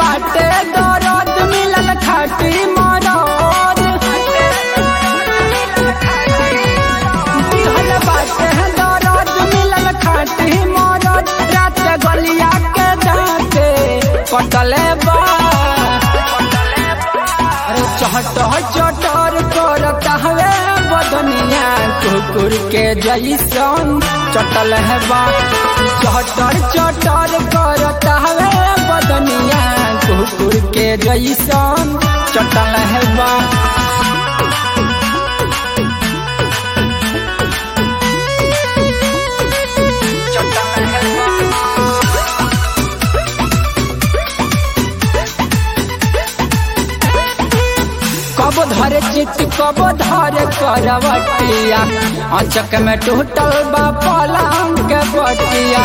बाटे दरद मिलल खाटी मरद दिहल बाटे दरद मिलल खाटी मरद रात गलिया के दांते कटले बा अरे चहट चटर करता हवे बदनिया कुकुर के जैसन चटल है बा चटर चटर करता हवे बदनिया कुकुर के जैसन चटल है बा चटल है बा कब धरे चित कब धरे करवटिया अचक में टूटल बा पलंग के बटिया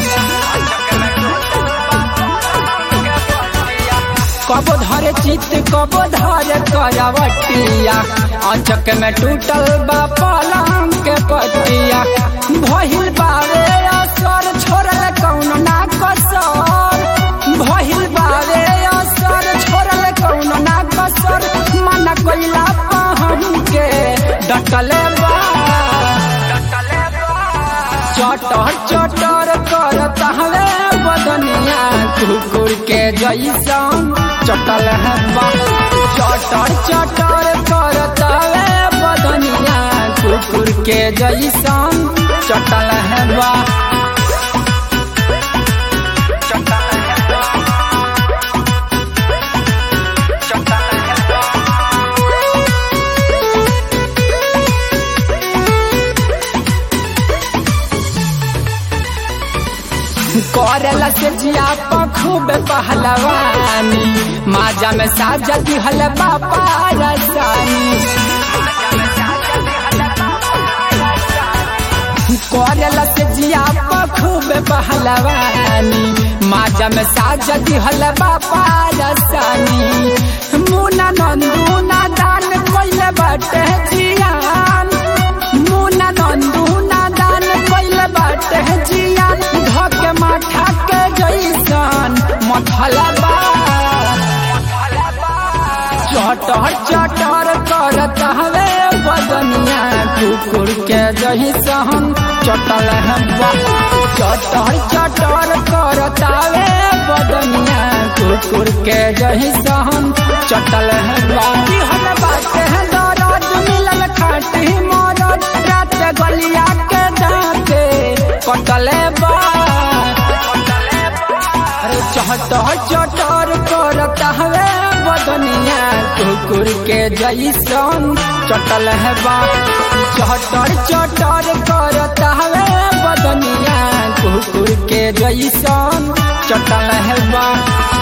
कब धरे चित कब धरे करवटिया अचक में टूटल बा पलंग के बटिया भहिल बारे असर छोड़ल कौन ना कसर भहिल बारे असर छोड़ल कौन ना कसर मन कोइला पहन के डटले बा चटर चटर करता हवे बदनिया कुकुर के जैसन चटल है बा चटर चटर करता हवे बदनिया कुकुर के जैसन चटल है बा चटल है बा चटल है बा करला से जिया खूब पहलवानी माजा में साजा दिहल बापा रसानी करला से जिया खूब पहलवानी माजा में साजा दिहल बापा रसानी मुना नंदू ना दान कोइले बाटे जियान मुना नंदू ना दान कोइले बाटे जियान धके माथा के जैसन मथलबा चटर चटर करत हवे बदनिया कुकुर के जैसन चटल है बा चटर चटर करत हवे बदनिया कुकुर के जैसन चटल है बा दिहल बाटे है दरद मिलल खाटी मरद रात गलिया के दांते कटले बा अरे चहट चटर करता हवे बदनिया कुकुर के जैसन चटल है बा चटर चटर करता हवे बदनिया कुकुर के जैसन चटल है बा